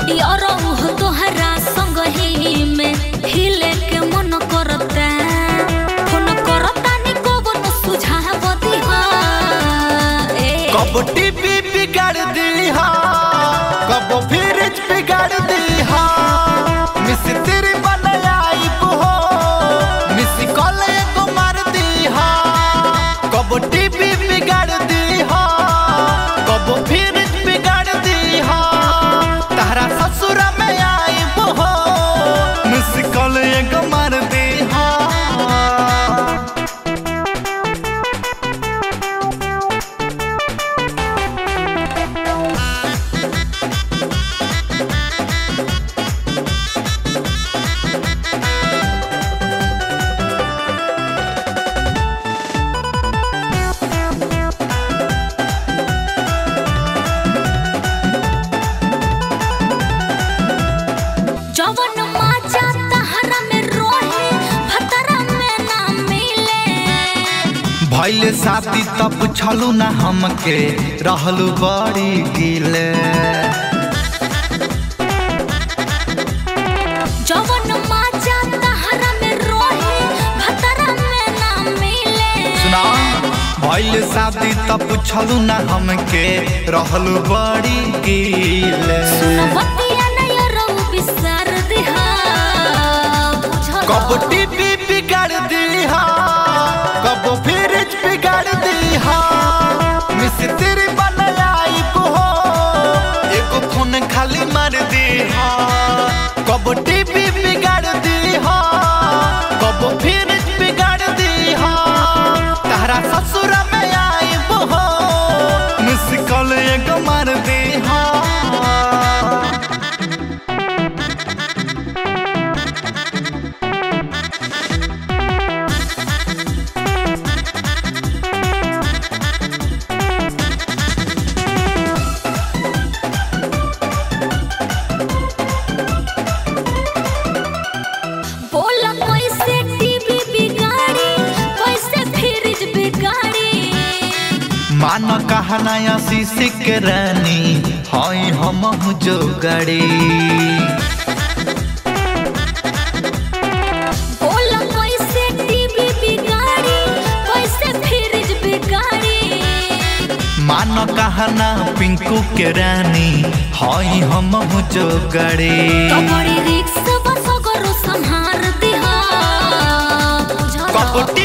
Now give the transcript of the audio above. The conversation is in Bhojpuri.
यारो तोहरा संग ही में हिले के मन करता फोन करता नि कबन सुझाव दिहा ए कब टीवी बिगाड़ दी हा कब फ्रिज बिगाड़ दी हा मिस तेरी बनाई हो मिस कॉल को मार दी हा कब टीवी बिगाड़ दी हा कब फ्रिज बिगाड़ दी हा तारा ससुर में आई हो मिस कॉल को मार दी हा जवन माचा तहरा में रोहे भतरा में ना मिले भैले साथी तब छलू ना हमके रहलू बड़ी गिले जवन माचा तहरा में रोहे भतरा में ना मिले सुना भैले साथी तब छलू ना हमके रहलू बड़ी गिले सुन बतिया नय रहू बिसर दिहा बुझल कब टीवी बिगाड़ दी हा कब फ्रिज बिगाड़ दी हा मिस तेरी बनाई हो एगो फोन खाली मार दी हा कब टीवी बिगाड़ दी हा कब फ्रिज बिगाड़ दी हा तारा ससुर में आई हो मिस कॉल एगो मार दी हा बोला कैसे टीवी बिगाड़ी कैसे फ्रिज बिगाड़ी मान कहनाया शीशी के रानी हई हम जो गड़ी बोला कैसे टीवी बिगाड़ी कैसे फ्रिज बिगाड़ी मान कहना पिंकू के रानी हई हम जो गड़ी कबड़ी रिक्स बस करो संहार दिहा बुझल कपटी